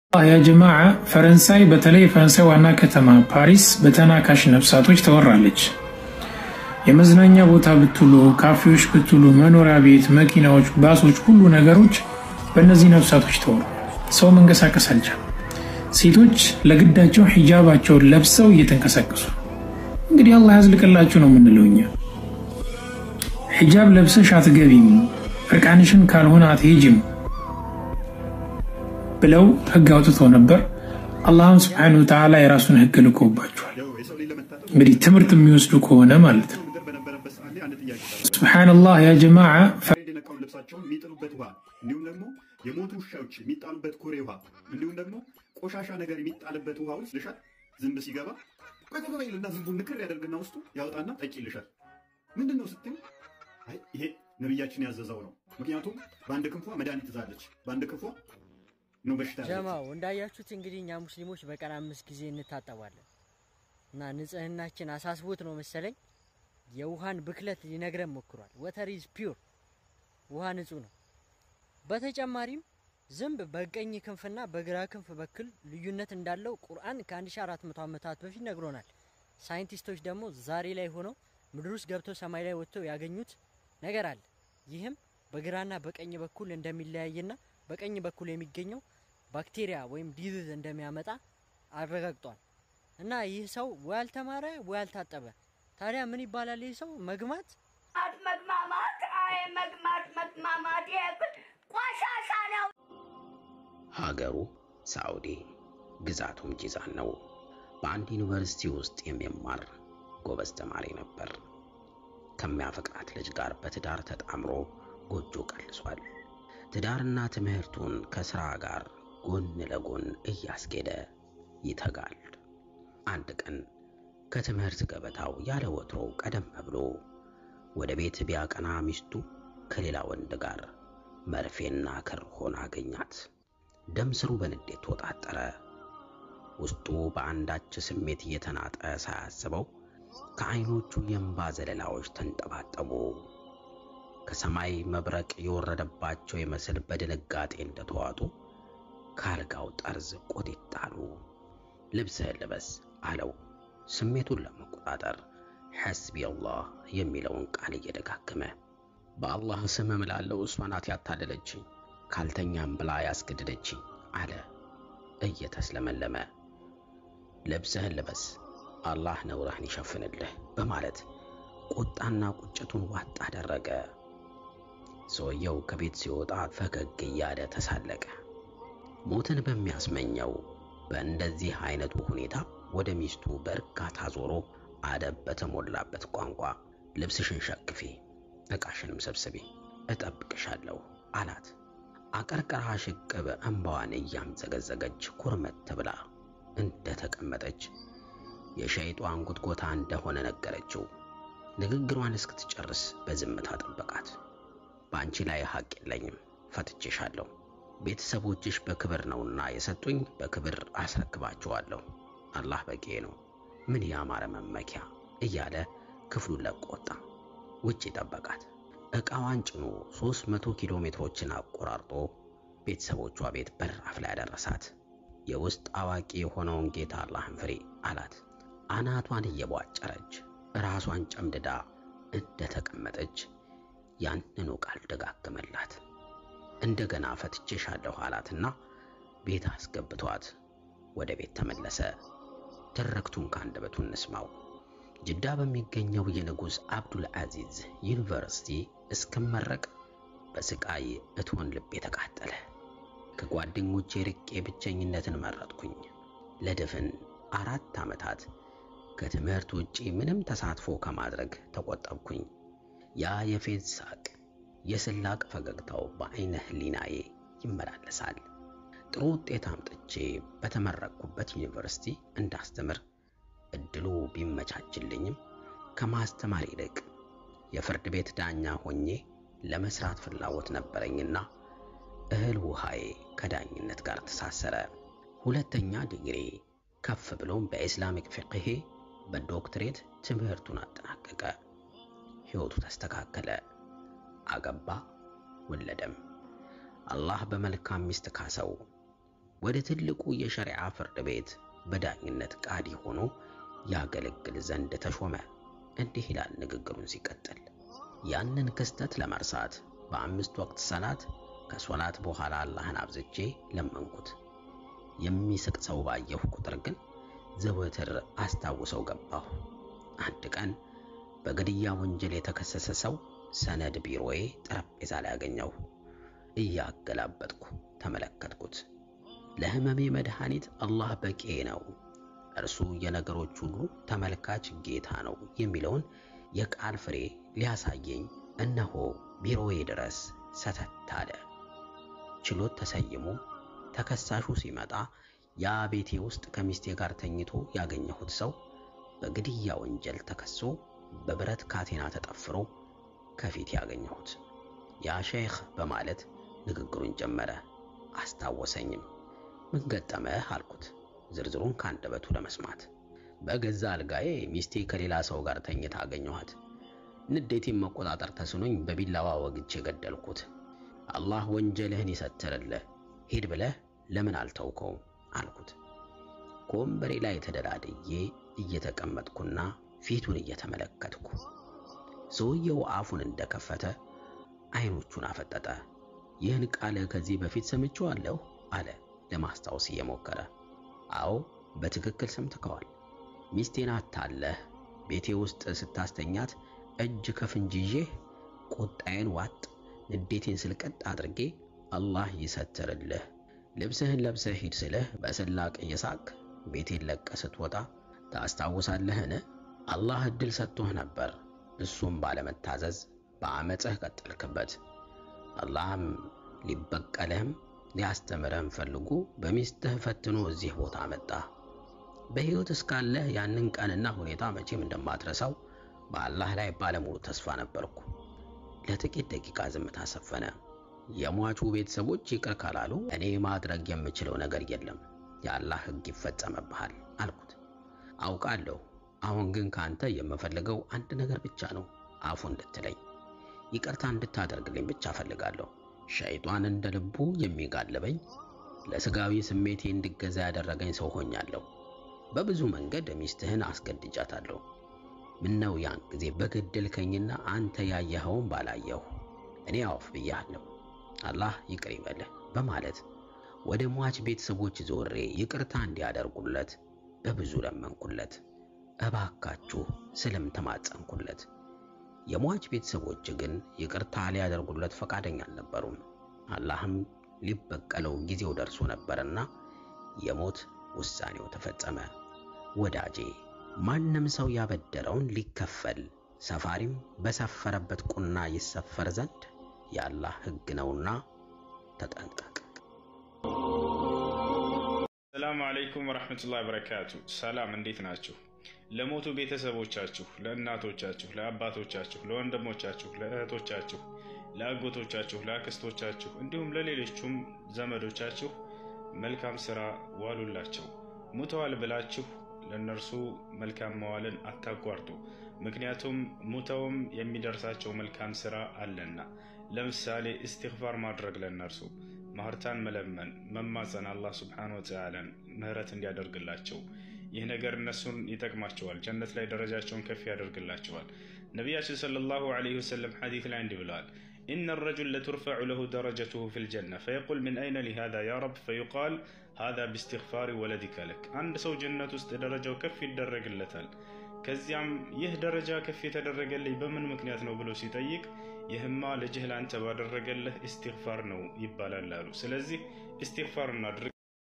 ያ ጀማዓ ፈረንሳይ በተለይ የፈረንሳይ ዋና ከተማ ፓሪስ በተናካሽ ነፍሳቶች ተወራለች። የመዝናኛ ቦታ ብትሉ፣ ካፌዎች ብትሉ፣ መኖሪያ ቤት፣ መኪናዎች፣ ባሶች፣ ሁሉ ነገሮች በእነዚህ ነፍሳቶች ተወሩ። ሰው መንቀሳቀስ አልቻለም። ሴቶች ለግዳቸው ሒጃባቸውን ለብሰው እየተንቀሳቀሱ እንግዲህ አላህ ያዝልቅላችሁ ነው የምንለው እኛ። ሒጃብ ለብሰሽ አትገቢም፣ እርቃንሽን ካልሆነ አትሄጅም ብለው ህግ አውጥተው ነበር። አላህም ስብሐነሁ ወተዓላ የራሱን ህግ ልኮባቸዋል። እንግዲህ ትምህርት የሚወስዱ ከሆነ ማለት ነው። ሱብሓነላህ ያ ጀማዓ የነቃውን ልብሳቸውን የሚጥሉበት ውሃ እንዲሁም ደግሞ የሞቱ ውሻዎች የሚጣሉበት ኩሬ ውሃ እንዲሁም ደግሞ ቆሻሻ ነገር የሚጣልበት ውሃ ውስጥ ልሻል ዝንብ ሲገባ ቆይ ይልና ዝንቡን ንክር ያደርግና ውስጡ ያወጣና ጠጪ ልሻል ምንድን ነው ስትል አይ ይሄ ነቢያችን ያዘዘው ነው። ምክንያቱም በአንድ ክንፏ መድኃኒት ትዛለች፣ በአንድ ክንፏ ነው በሽታ ያለች። ጀማው እንዳያችሁት እንግዲህ እኛ ሙስሊሞች በቀን አምስት ጊዜ እንታጠባለን እና ንጽህናችን አሳስቦት ነው መሰለኝ የውሃን ብክለት ሊነግረን ሞክሯል። ወተር ኢዝ ፒውር ውሃ ንጹህ ነው። በተጨማሪም ዝንብ በቀኝ ክንፍና በግራ ክንፍ በኩል ልዩነት እንዳለው ቁርአን ከ1400 ዓመታት በፊት ነግሮናል። ሳይንቲስቶች ደግሞ ዛሬ ላይ ሆነው ምድር ውስጥ ገብተው ሰማይ ላይ ወጥተው ያገኙት ነገር አለ። ይህም በግራና በቀኝ በኩል እንደሚለያይና በቀኝ በኩል የሚገኘው ባክቴሪያ ወይም ዲዚዝ እንደሚያመጣ አረጋግጧል። እና ይህ ሰው ወይ አልተማረ ወይ አልታጠበ። ታዲያ ምን ይባላል? ይህ ሰው መግማት መግማማት አይ መግማት መግማማት ይሄ ግን ቆሻሻ ነው። ሀገሩ ሳዑዲ ግዛቱም ጂዛን ነው። በአንድ ዩኒቨርሲቲ ውስጥ የሚማር ጎበዝ ተማሪ ነበር። ከሚያፈቅራት ልጅ ጋር በትዳር ተጣምሮ ጎጆ ቀልሷል። ትዳርና ትምህርቱን ከስራ ጋር ጎን ለጎን እያስኬደ ይተጋል። አንድ ቀን ከትምህርት ገበታው ያለ ወትሮው ቀደም ብሎ ወደ ቤት ቢያቀና ሚስቱ ከሌላ ወንድ ጋር መርፌና ክር ሆና አገኛት። ደም ስሩ በንዴት ተወጣጠረ። ውስጡ በአንዳች ስሜት እየተናጠ ሳያስበው ከዓይኖቹ የእንባ ዘለላዎች ተንጠባጠቡ። ከሰማይ መብረቅ የወረደባቸው ይመስል በድንጋጤ እንደተዋጡ ከአልጋው ጠርዝ ቆጢጥ አሉ። ልብስህን ልበስ አለው። ስሜቱን ለመቆጣጠር ሐስቢ አላህ የሚለውን ቃል እየደጋገመ በአላህ ስም እምላለሁ እሷ ናት ያታለለችኝ፣ ካልተኛም ብላ ያስገደደችኝ አለ እየተስለመለመ። ልብስህን ልበስ አላህ ነውርህን ይሸፍንልህ በማለት ቁጣና ቁጭቱን ዋጥ አደረገ። ሰውየው ከቤት ሲወጣ ፈገግ እያለ ተሳለቀ። ሞትን በሚያስመኘው በእንደዚህ አይነቱ ሁኔታ ወደ ሚስቱ በእርጋታ ዞሮ አደብ በተሞላበት ቋንቋ ልብስሽን ሸክፊ፣ ዕቃሽንም ሰብስቢ፣ እጠብቅሻለሁ አላት። አቀርቅራ ሽቅብ እንባዋን እያምዘገዘገች ኩርመት ብላ እንደተቀመጠች የሸይጧን ጉትጎታ እንደሆነ ነገረችው። ንግግሯን እስክትጨርስ በዝምታ ጠበቃት። በአንቺ ላይ ሐቅ የለኝም፣ ፈትቼሻለሁ። ቤተሰቦችሽ በክብር ነውና የሰጡኝ በክብር አስረክባቸዋለሁ። አላህ በቂ ነው፣ ምን ያማረ መመኪያ እያለ ክፍሉን ለቆ ወጣ። ውጭ ጠበቃት። ዕቃዋን ጭኖ 300 ኪሎ ሜትሮችን አቆራርጦ ቤተሰቦቿ ቤት በራፍ ላይ ያደረሳት። የውስጥ አዋቂ የሆነውን ጌታ አላህን ፍሬ አላት። አናቷን እየቧጨረች ራሷን ጨምድዳ እንደተቀመጠች ያንኑ ቃል ደጋገመላት። እንደገና ፈትቼሻለሁ አላትና ቤት አስገብቷት ወደ ቤት ተመለሰ። ትርክቱን ከአንደበቱ እንስማው። ጅዳ በሚገኘው የንጉሥ አብዱል አዚዝ ዩኒቨርሲቲ እስክመረቅ በስቃይ እቶን ልቤ ተቃጠለ። ከጓደኞቼ ርቄ ብቸኝነትን መረጥኩኝ። ለድፍን አራት ዓመታት ከትምህርት ውጪ ምንም ተሳትፎ ከማድረግ ተቆጠብኩኝ። ያ የፌዝ ሳቅ፣ የስላቅ ፈገግታው በዐይነ ህሊናዬ ይመላለሳል። ጥሩ ውጤት አምጥቼ በተመረቅኩበት ዩኒቨርሲቲ እንዳስተምር እድሉ ቢመቻችልኝም ከማስተማር ይልቅ የፍርድ ቤት ዳኛ ሆኜ ለመስራት ፍላጎት ነበረኝና እህል ውሃዬ ከዳኝነት ጋር ተሳሰረ። ሁለተኛ ዲግሪ ከፍ ብሎም በኢስላሚክ ፊቅሄ በዶክትሬት ትምህርቱን አጠናቀቀ። ሕይወቱ ተስተካከለ። አገባ፣ ወለደም። አላህ በመልካም ሚስት ካሰው። ወደ ትልቁ የሸሪዓ ፍርድ ቤት በዳኝነት ቃዲ ሆኖ ያገለግል ዘንድ ተሾመ። እንዲህ ይላል ንግግሩን ሲቀጥል ያንን ክስተት ለመርሳት በአምስት ወቅት ሰላት ከሶላት በኋላ አላህን አብዝቼ ለመንኩት። የሚስቅ ሰው ባየሁ ቁጥር ግን ዘወትር አስታውሰው ገባሁ። አንድ ቀን በግድያ ወንጀል የተከሰሰ ሰው ሰነድ ቢሮዬ ጠረጴዛ ላይ አገኘሁ። እያገላበጥኩ ተመለከትኩት። ለህመሜ መድኃኒት አላህ በቂ ነው፣ እርሱ የነገሮች ሁሉ ተመልካች ጌታ ነው የሚለውን የቃል ፍሬ ሊያሳየኝ እነሆ ቢሮዬ ድረስ ሰተት አለ። ችሎት ተሰይሞ ተከሳሹ ሲመጣ ያ ቤቴ ውስጥ ከሚስቴ ጋር ተኝቶ ያገኘሁት ሰው በግድያ ወንጀል ተከሶ በብረት ካቴና ተጠፍሮ ከፊት ያገኘሁት ያ ሼኽ በማለት ንግግሩን ጀመረ። አስታወሰኝም። ምን ገጠመህ አልኩት፣ ዝርዝሩን ከአንደበቱ ለመስማት። በገዛ አልጋዬ ሚስቴ ከሌላ ሰው ጋር ተኝታ አገኘኋት። ንዴቴን መቆጣጠር ተስኖኝ በቢላዋ ወግቼ ገደልኩት። አላህ ወንጀልህን ይሰትርልህ፣ ሂድ ብለህ ለምን አልተውከውም አልኩት። ከወንበሬ ላይ ተደላድዬ እየተቀመጥኩና ፊቱን እየተመለከትኩ ሰውየው አፉን እንደከፈተ አይኖቹን አፈጠጠ። ይህን ቃል ከዚህ በፊት ሰምቼዋለሁ አለ ለማስታወስ እየሞከረ። አዎ በትክክል ሰምተከዋል። ሚስቴን አታለህ ቤቴ ውስጥ ስታስተኛት እጅ ከፍንጅ ይዤ ቁጣዬን ዋጥ ንዴቴን ስልቀጥ አድርጌ አላህ ይሰትርልህ ልብስህን ለብሰህ ሂድ ስልህ በስላቅ እየሳቅ ቤቴን ለቀ ስትወጣ ታስታውሳለህን? አላህ እድል ሰጥቶህ ነበር። እሱም ባለመታዘዝ በአመፅህ ቀጠልክበት። አላህም ሊበቀልህም ሊያስተምርህም ፈልጉ በሚስትህ ፈትኖ እዚህ ቦታ መጣ። በሕይወት እስካለህ ያንን ቀንና ሁኔታ መቼም እንደማትረሳው በአላህ ላይ ባለሙሉ ተስፋ ነበርኩ። ለጥቂት ደቂቃ ዝምታ ሰፈነ። የሟቹ ቤተሰቦች ይቅር ካላሉ እኔ ማድረግ የምችለው ነገር የለም፣ የአላህ ሕግ ይፈጸምብሃል አልኩት። አውቃለሁ። አሁን ግን ካንተ የምፈልገው አንድ ነገር ብቻ ነው፣ አፉ እንድትለኝ ይቅርታ እንድታደርግልኝ ብቻ ፈልጋለሁ። ሸይጧን እንደ ልቡ የሚጋልበኝ ለስጋዊ ስሜቴ እንድገዛ ያደረገኝ ሰው ሆኛለሁ። በብዙ መንገድ ሚስትህን አስገድጃታለሁ። ምነው ያን ጊዜ በገደልከኝና አንተ ያየኸውን ባላየሁ። እኔ አውፍ ብያለሁ፣ አላህ ይቅር ይበልህ በማለት ወደ ሟች ቤተሰቦች ዞሬ ይቅርታ እንዲያደርጉለት በብዙ ለመንኩለት። እባካችሁ ስልም ተማጸንኩለት። የሟች ቤተሰቦች ግን ይቅርታ ሊያደርጉለት ፈቃደኛ አልነበሩም። አላህም ሊበቀለው ጊዜው ደርሶ ነበርና የሞት ውሳኔው ተፈጸመ። ወዳጄ ማንም ሰው ያበደረውን ሊከፈል ሰፋሪም በሰፈረበት ቁና ይሰፈር ዘንድ የአላህ ሕግ ነውና ተጠንቀቅ። ሰላሙ አለይኩም ወረሕመቱላሂ ወበረካቱ። ሰላም እንዴት ናችሁ? ለሞቱ ቤተሰቦቻችሁ፣ ለእናቶቻችሁ፣ ለአባቶቻችሁ፣ ለወንድሞቻችሁ፣ ለእህቶቻችሁ፣ ለአጎቶቻችሁ፣ ለአክስቶቻችሁ እንዲሁም ለሌሎቹም ዘመዶቻችሁ መልካም ስራ ዋሉላቸው። ሙተዋል ብላችሁ ለእነርሱ መልካም መዋልን አታቋርጡ። ምክንያቱም ሙተውም የሚደርሳቸው መልካም ስራ አለና። ለምሳሌ እስትግፋር ማድረግ ለእነርሱ ማህርታን መለመን፣ መማፀን አላህ ስብሓነ ወተዓላን ምህረት እንዲያደርግላቸው ይህ ነገር እነሱን ይጠቅማቸዋል። ጀነት ላይ ደረጃቸውን ከፍ ያደርግላቸዋል። ነቢያችን ሰለላሁ ዐለይሂ ወሰለም ሐዲስ ላይ እንዲህ ብለዋል፣ ኢነ ረጁል ለቱርፈዑ ለሁ ደረጀቱሁ ፊል ጀነ ፈየቁል ምን አይነ ሊ ሃዛ ያ ረብ ፈዩቃል ሃዛ ቢስትግፋሪ ወለዲከ ለክ። አንድ ሰው ጀነት ውስጥ ደረጃው ከፍ ይደረግለታል። ከዚያም ይህ ደረጃ ከፍ የተደረገልኝ በምን ምክንያት ነው ብሎ ሲጠይቅ ይህማ ልጅህ ለአንተ ባደረገልህ ኢስቲግፋር ነው ይባላል አሉ። ስለዚህ ኢስቲግፋር እናድርግ።